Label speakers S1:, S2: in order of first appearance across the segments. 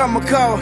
S1: kama kawa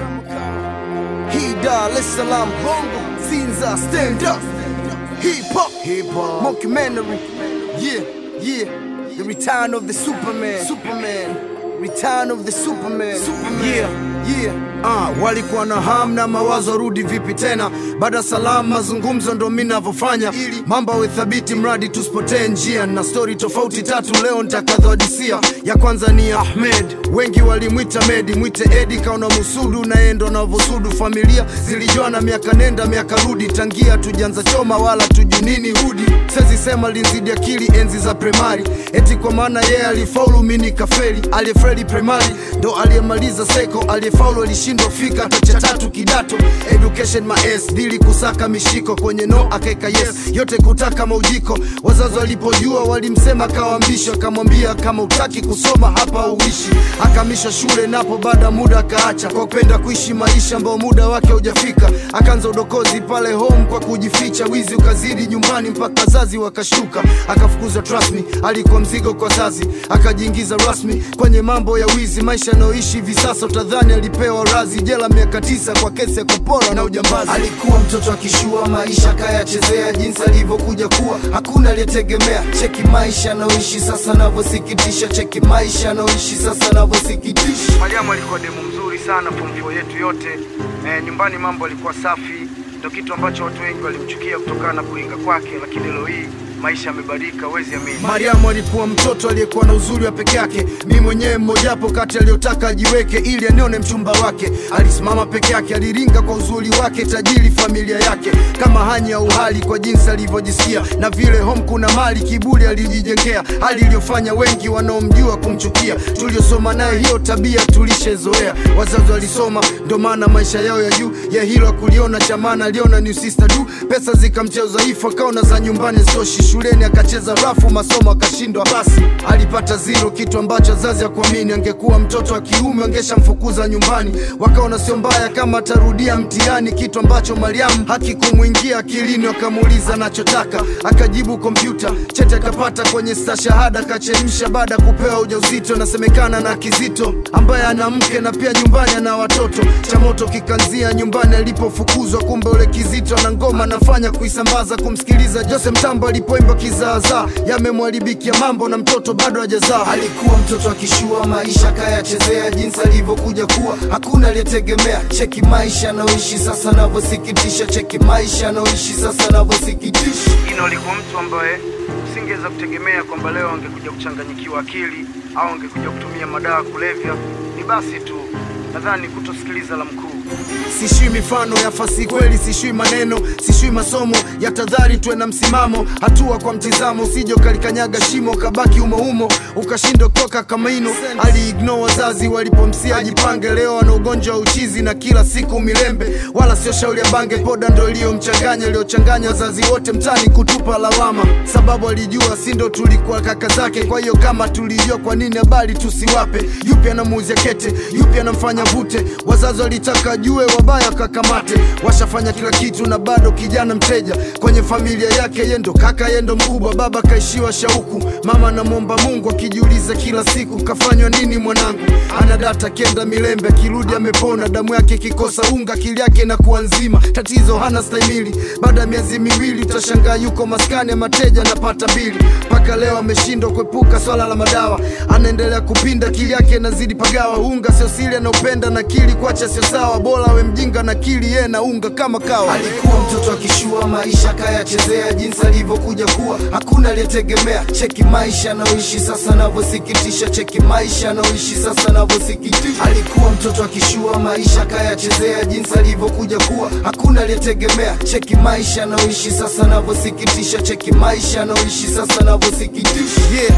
S1: hii Dar es Salaam bongo Sinza stand up hip hop hip hop mockumentary yeah yeah the return of the Superman Superman return of the Superman Superman yeah yeah
S2: Ah, walikuwa na ham na mawazo rudi vipi tena baada salamu mazungumzo ndo mi navyofanya mambo awe thabiti mradi tusipotee njia na stori tofauti tatu leo nitakadhodisia ya kwanza ni ahmed wengi walimwita medi mwite edi kaona musudu naye ndo navosudu familia zilijuana miaka nenda miaka rudi tangia tujanza choma wala tujunini hudi sezisema linzidi akili enzi za primari eti kwa maana yeye alifaulu mi nikafeli aliyefeli primari ndo aliyemaliza seko aliyefaulu alishindwa fika hata cha tatu kidato education maes dili kusaka mishiko kwenye no akaeka yes yote kutaka maujiko wazazi walipojua walimsema kawambisho akamwambia kama utaki kusoma hapa uishi akamisha shule napo baada ya muda akaacha kwa kupenda kuishi maisha ambao muda wake hujafika akaanza udokozi pale home kwa kujificha wizi ukazidi nyumbani mpaka wazazi wakashuka akafukuzwa trust alikuwa mzigo kwa zazi akajiingiza rasmi kwenye mambo ya wizi maisha anayoishi hivi sasa utadhani alipewa razi jela miaka tisa kwa kesi ya kupora na ujambazi alikuwa mtoto akishua maisha kayachezea jinsi alivyokuja kuwa hakuna aliyetegemea cheki maisha anayoishi sasa anavyosikitisha cheki maisha anayoishi sasa anavyosikitisha
S3: Mariamu alikuwa demu mzuri sana form 4 yetu yote. E, nyumbani mambo alikuwa safi, ndio kitu ambacho watu wengi walimchukia kutokana na kuringa kwake, lakini leo hii maisha yamebadilika, huwezi amini.
S2: Mariamu alikuwa mtoto aliyekuwa na uzuri wa peke yake. Mi mwenyewe mmojapo kati aliyotaka ajiweke ili anione mchumba wake. Alisimama peke yake, aliringa kwa uzuri wake, tajiri familia yake, kama hanya uhali kwa jinsi alivyojisikia, na vile home kuna mali, kiburi alijijengea, hali iliyofanya wengi wanaomjua kumchukia. Tuliosoma naye hiyo tabia tulishezoea, wazazi walisoma, ndo maana maisha yao ya juu ya hilo akuliona cha maana, aliona ni sister du, pesa zikamchea udhaifu, akaona za nyumbani zitoshi shuleni akacheza rafu masomo akashindwa basi alipata zero kitu ambacho wazazi akuamini angekuwa mtoto wa kiume angeshamfukuza nyumbani wakaona sio mbaya kama atarudia mtihani kitu ambacho mariamu hakikumwingia akilini wakamuuliza anachotaka akajibu kompyuta chete akapata kwenye stashahada akachemsha baada ya kupewa ujauzito nasemekana na kizito ambaye ana mke na pia nyumbani ana watoto cha moto kikanzia nyumbani alipofukuzwa kumbe ule kizito ana ngoma anafanya kuisambaza kumsikiliza jose mtambo alipoimba kizaazaa yamemwharibikia mambo na mtoto bado hajazaa alikuwa mtoto akishua maisha kayachezea jinsi alivyokuja kuwa hakuna aliyetegemea cheki maisha anaoishi sasa anavyosikitisha cheki maisha anaoishi sasa anavyosikitisha
S3: Ino alikuwa mtu ambaye usingeweza kutegemea kwamba leo angekuja kuchanganyikiwa akili au angekuja kutumia madawa kulevya. Ni basi tu, nadhani kutosikiliza la mkuu.
S2: sishui mifano ya fasi kweli sishui maneno sishui masomo ya tadhari tuwe na msimamo hatua kwa mtizamo usije ukalikanyaga shimo kabaki umoumo ukashindwa kutoka kama ino aliigno wazazi walipomsia ajipange leo ana ugonjwa wa uchizi na kila siku milembe wala sio shauri ya bange poda ndo iliyomchanganya iliyochanganya wazazi wote mtani kutupa lawama sababu alijua si ndo tulikuwa kaka zake kwa hiyo kama tulijua kwa nini habari tusiwape yupi anamuuzia kete yupi anamfanya vute wazazi walitaka jue wabaya kakamate washafanya kila kitu na bado kijana mteja kwenye familia yake yendo kaka yendo mkubwa baba kaishiwa shauku mama anamwomba mungu akijiuliza kila siku kafanywa nini mwanangu ana data kenda milembe akirudi amepona damu yake ikikosa unga akili yake inakuwa nzima tatizo hana stahimili baada ya miezi miwili utashangaa yuko maskani ya mateja anapata bili mpaka leo ameshindwa kuepuka swala la madawa anaendelea kupinda akili yake inazidi pagawa unga sio siri anaupenda na kili kuacha sio sawa bora awe mjinga na kili ye na unga kama kawa alikuwa mtoto akishua maisha kayachezea jinsi alivyokuja kuwa hakuna aliyetegemea cheki maisha anaoishi sasa anavyosikitisha cheki maisha anaoishi sasa anavyosikitisha alikuwa mtoto akishua maisha kayachezea jinsi alivyokuja kuwa hakuna aliyetegemea cheki maisha anaoishi sasa anavyosikitisha cheki maisha anaoishi sasa anavyosikitisha yeah.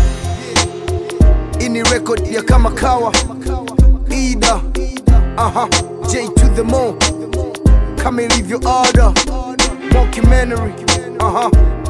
S2: Hii ni record ya kama kawa ida aha j to the mo kama ilivyo ada mockumentary aha